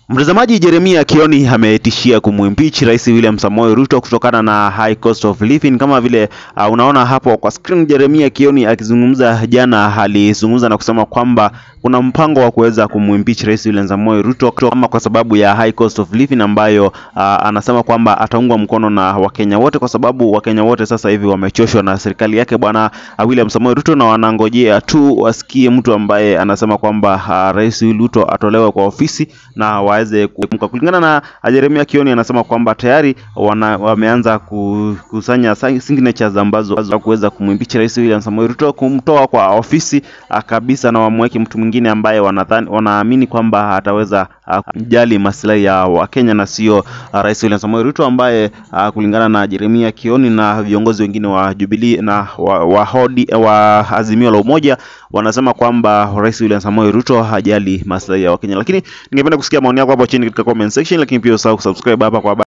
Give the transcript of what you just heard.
Mtazamaji, Jeremia Kioni ametishia kumwimpeach Rais William Samoei Ruto kutokana na high cost of living. Kama vile uh, unaona hapo kwa screen, Jeremia Kioni akizungumza jana, alizungumza na kusema kwamba kuna mpango wa kuweza kumwimpeach Rais William Samoei Ruto kama kwa sababu ya high cost of living ambayo uh, anasema kwamba ataungwa mkono na Wakenya wote, kwa sababu Wakenya wote sasa hivi wamechoshwa na serikali yake bwana uh, William Samoei Ruto, na wanangojea tu wasikie mtu ambaye anasema kwamba uh, Rais Ruto atolewe kwa ofisi na waweze kuepuka. Kulingana na Jeremia Kioni, anasema kwamba tayari wana, wameanza kukusanya signatures ambazo za kuweza kumwimpeach Rais William Samoei Ruto, kumtoa kwa ofisi uh, kabisa na wamweke mtu mwingine ambaye wanadhani wanaamini kwamba ataweza kujali uh, maslahi ya Wakenya na sio uh, Rais William Samoei Ruto ambaye uh, kulingana na Jeremia Kioni na viongozi wengine wa Jubilee na wa, wa, hodi, wa Azimio la Umoja wanasema kwamba Rais William Samoei Ruto hajali maslahi ya Wakenya. Lakini ningependa kusikia maoni yako hapo chini katika comment section, lakini pia usahau kusubscribe hapa kwa